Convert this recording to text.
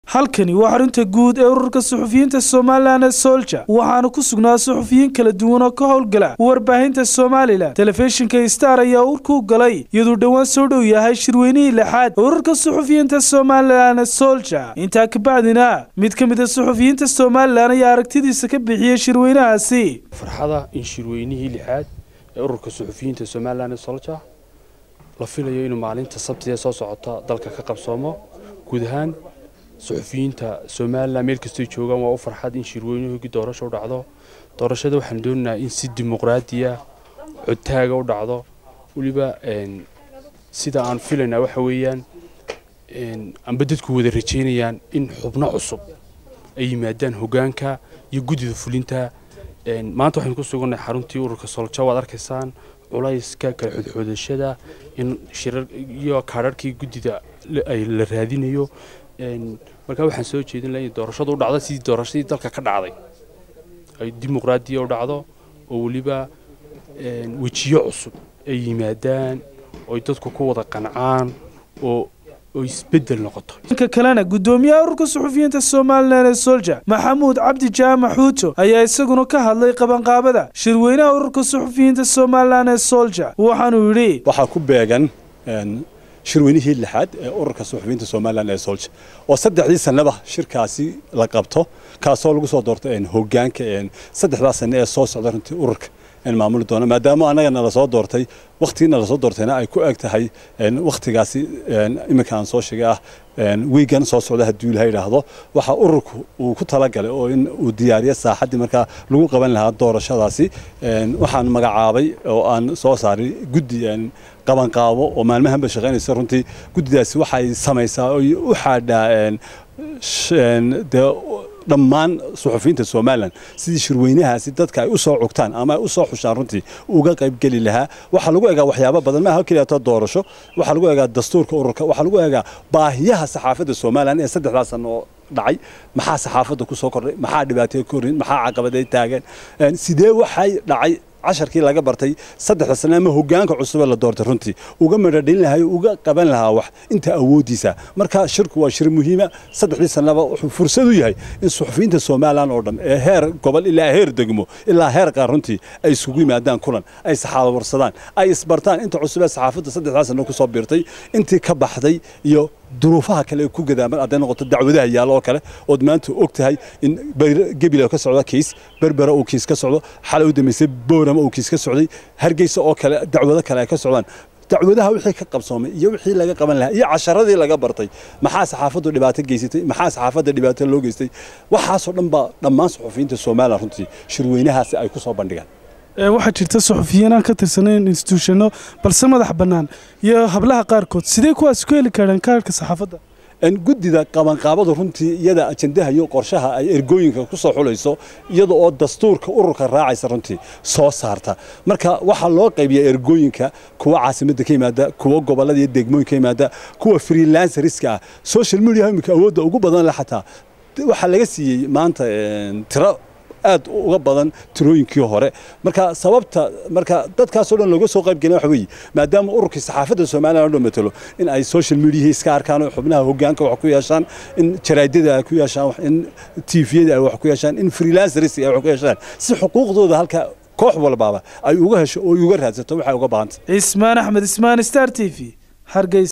halkani waa xarunta guud ee ururka suxufiyiinta somalilan ee solja waxaana ku sugnaa suxufiyiin kala duwan oo ka howlgala warbaahinta somalilan telefishinka star ayaa urku galay iyaduu dhowaan soo dhow yahay shirweynihii lixaad ururka suxufiyiinta somalilan ee solja intaa kabacdina mid ka mid a suxufiyiinta somalilan ayaa aragtidiisa ka bixiyey shirweynahaasi farxada in shirweynihii lixaad ee ururka suxufiyiinta somalilan ee solja la filayo inuu maalinta sabtidee soo socota dalka ka qabsoomo guud ahaan suxufiyiinta somalilan meel kastay joogaan waa u farxad in shirweynuhugii doorasho u dhacdo doorashada waxaan doonaynaa in si dimuqraadiya codtaaga u dhacdo weliba sida aan filaynaa waxa weeyaan amba dadku wada rajaynayaan in xubno cusub ay yimaadaan hogaanka iyo guddida fulinta maanta waxaynu ku sugannahay xaruntii ururka solja waad arkaysaan culayska kala xodxoodashada in shirar iyo kaadharhkii guddida ay la raadinayo markaa waxaan soo jeedin laha in doorashadu u dhacdo sidii doorashadii dalka ka dhacday ay dimuqraadiya u dhacdo oo weliba wejiyo cusub ay yimaadaan oy dadku ku wada qancaan oo oo isbedel noqoto dhanka kalena guddoomiyaha ururka suxufiyiinta somalilan ee solja maxamuud cabdi jaamac xuuto ayaa isaguna ka hadlay qabanqaabada shirweynaha ururka suxufiyiinta somalilan ee solja waxaanuu yidhi waxaa ku beegan shirweynihii lixaad ee ururka suxufiyiinta somalilan ee solja oo saddexdii sannaba shirkaasi la qabto kaasoo lagu soo doorto hogaanka saddexdaa sanne ee soo socda runtii ururka maamuli doona maadaama annagana lasoo doortay wakhtigiina lasoo doortayna ay ku eg tahay wakhtigaasi iminka aan soo sheegay ah wiigan soo socda hadduu ilaha yidhaahdo waxa ururku uu ku talagalay oo in uu diyaariyo saaxaddii markaa lagu qaban lahaa doorashadaasi waxaan magacaabay oo aan soo saaray guddi qabanqaabo oo maalmahanba shaqaynaysa runtii guddidaasi waxay samaysaa oy u xaadhaa dee dhammaan suxufiyiinta somalilan sidii shirweynahaasi dadka ay u soo cugtaan ama ay u soo xushaan runtii uga qaybgeli lahaa waxaa lagu egaa waxyaabo badan maaha keliyato doorasho waxaa lagu egaa dastuurka ururka waxaa lagu egaa baahiyaha saxaafadda somalilan ee saddexdaa sano oo dhacay maxaa saxaafadda ku soo kordhay maxaa dhibaataya korin maxaa caqabaday taagan sidee waxay dhacay casharkii laga bartay saddexda sane ama hogaanka cusube la doortay runtii uga madhadhin lahay uga qaban lahaa wax inta awoodiisa marka shirku waa shir muhiima saddexdii sanaba wuxuu fursad u yahay in suxufiyiinta somalilan oo dhan ee heer gobol ilaa heer degmo ilaa heer qaar runtii ay isugu yimaadaan kulan ay saxaawarsadaan ay isbartaan inta cusub ee saxaafadda saddexdaa sano kusoo biirtay intii ka baxday iyo duruufaha kale ku gadaaman hadday noqoto dacwadaha yaalo oo kale ood maanta og tahay in gebila ka socda kiis berbera uu kiis ka socdo xalay u dambaysay boorama uu kiis ka socday hargeysa oo kale dacwado kale ay ka socdaan dacwadaha wixii ka qabsoomay iyo wixii laga qaban lahaa iyo casharadii laga bartay maxaa saxaafaddu dhibaato geysatay maxaa saxaafadda dhibaato loo geystay waxaasoo dhan baa dhammaan suxufiyiinta somalilan runtii shirweynahaasi ay ku soo bandhigaan waxaa jirta suxufiyiin aan ka tirsanayn instituushano balse madax bannaan iyo hablaha qaarkood sidee kuwaas ku heli karaan kaarhka saxaafadda guddida qabanqaabadu runtii iyada ajandaha iyo qorshaha ay ergooyinka ku soo xulayso iyada oo dastuurka ururka raacaysa runtii soo saarta marka waxaa loo qaybiyaa ergooyinka kuwa caasimadda ka yimaada kuwa gobollada iyo degmooyinka ka yimaada kuwa freelancerska ah social media imika awoodda ugu badan leh xataa waxaa laga siiyey maanta tiro aad uga badan tirooyinkii hore marka sababta marka dadkaasoo dhan looga soo qaybgelin waxa weeye maadaama ururkii saxaafadda somalilan oo dhan matalo in ay social mediahii iska arkaan oo xubnaha hogaanka wax ku yeeshaan in jaraadada ay ku yeeshaan in tviyada ay wax ku yeeshaan in freelancers ay wax ku yeeshaan si xuquuqdooda halka koox walbaaba ay uga hesho oo uga raadsato waxay uga baahantay cismaan axmed ismaan star t v hargeysa